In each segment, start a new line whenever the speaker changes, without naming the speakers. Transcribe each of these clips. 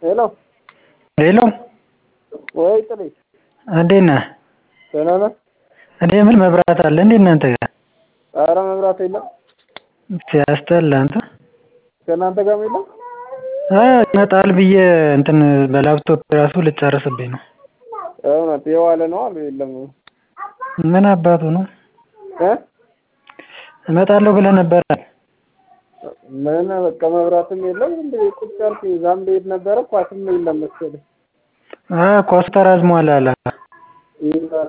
ሄሎ
ሄሎ
ወይ ጥሪ
እንዴት ነህ?
ደህና ነህ?
እኔ ምን መብራት አለ እንዴ እናንተ ጋር?
ኧረ መብራት የለም።
ሲያስጠላ አንተ።
ከእናንተ ጋርም የለም?
አይ ይመጣል ብዬ እንትን በላፕቶፕ ራሱ ልጨርስብኝ ነው።
እውነት የዋለ ነው አሉ የለም።
ምን አባቱ ነው?
እ
እመጣለሁ ብለህ ነበር።
ምን በቃ መብራትም የለም እንደ ቁጭ አልኩ። እዛም ልሄድ ነበረ ኳስም የለም መሰለኝ።
አ ኳስ ተራዝሟል አለ።
ይላል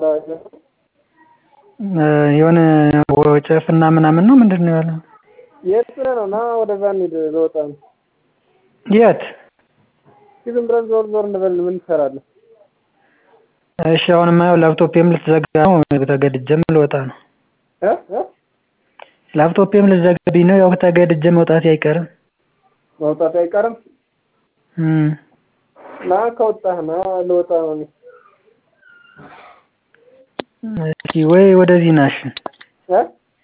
እ የሆነ ወጨፍና ምናምን ነው ምንድን ነው ያለው?
የት ብለህ ነው? ና ወደዛ እንሂድ ልወጣ ነው።
የት?
እስኪ ዝም ብለን ዞር ዞር እንበል ምን ትሰራለህ?
እሺ አሁንማ ያው ላፕቶፔም ልትዘጋ ነው ተገድጄም ልወጣ ነው።
እ እ
ላፕቶፔም ልትዘጋብኝ ነው ያው ተገድጄ መውጣቴ አይቀርም።
መውጣት አይቀርም።
እም
ና ከወጣህ ና ልወጣ ነው እኔ።
እስኪ ወይ ወደዚህ ናሽ
እ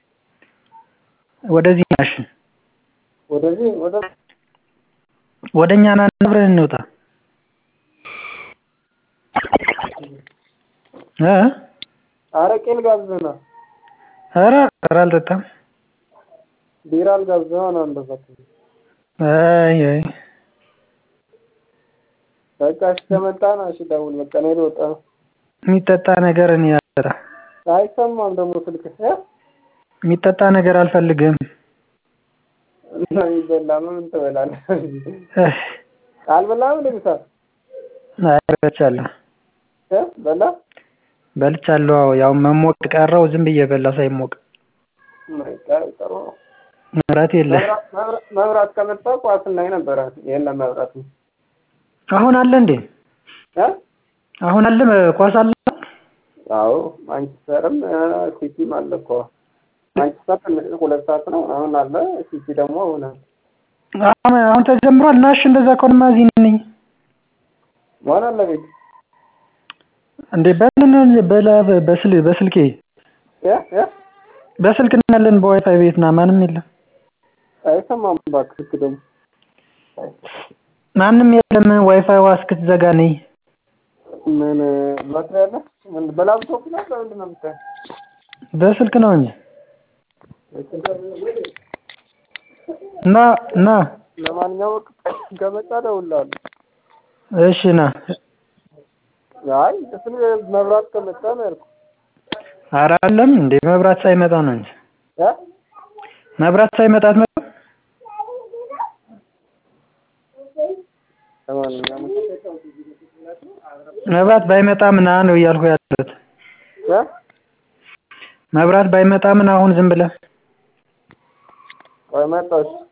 ወደዚህ ናሽ
ወደዚህ ወደ
ወደኛ ና አብረን እንውጣ። እ
አረቄ ልጋብዝህ ና።
ኧረ ኧረ አልጠጣም።
ቢራ ልጋብዝህ ና እንደዛ ከሆነ።
አይ አይ
በቃ እሺ ከመጣ ና እሺ ደውል። በቃ እኔ ልወጣ ነው።
የሚጠጣ ነገር እኔ አልጠጣም።
አይሰማም ደግሞ ስልክህ እ
የሚጠጣ ነገር አልፈልግም።
እና የሚበላ ምን ትበላለህ?
እህ
አልበላህም እንደ ምሳ?
አይ በልቻለሁ
እ በላ
በልቻለሁ። አዎ ያው መሞቅ ቀረው ዝም ብዬ በላ ሳይሞቅ።
በቃ ጥሩ ነው።
መብራት የለ።
መብራት መብራት መብራት ከመጣ ኳስ እናይ ነበረ። የለም መብራት ነው።
አሁን አለ እንዴ?
እ
አሁን አለ ኳስ አለ?
አዎ ማንቸስተርም እ ሲቲም አለ እኮ። ማንቸስተር ትንሽ ሁለት ሰዓት ነው አሁን አለ። ሲቲ ደግሞ አሁን አለ።
አሁን አሁን ተጀምሯል። ናሽ እንደዛ ከሆነማ እዚህ ነኝ።
ማን አለ ቤት?
እንዴ በምን በላ በስል በስልኬ
እ እ
በስልክ እናያለን በዋይፋይ ቤት ና ማንም የለም።
አይሰማም እባክህ ስልክ ደግሞ
ማንም የለም ዋይፋይዋ እስክትዘጋ ነይ።
ምን ባትሪ አለ? ምን በላፕቶፕ ነው በምንድን ነው የምታየው?
በስልክ ነው እንጂ ና ና
ለማንኛውም ከመጣ እደውልልሃለሁ።
እሺ ና።
አይ ስለ መብራት ከመጣ ነው ያልኩህ።
ኧረ አለም እንዴ መብራት ሳይመጣ ነው እንጂ
እ
መብራት ሳይመጣ አትመጣም?
ለማንኛውም
መብራት ባይመጣም ና ነው እያልኩ ያለሁት።
እ
መብራት ባይመጣም ና አሁን ዝም ብለህ
ቆይ መጣሁ እሺ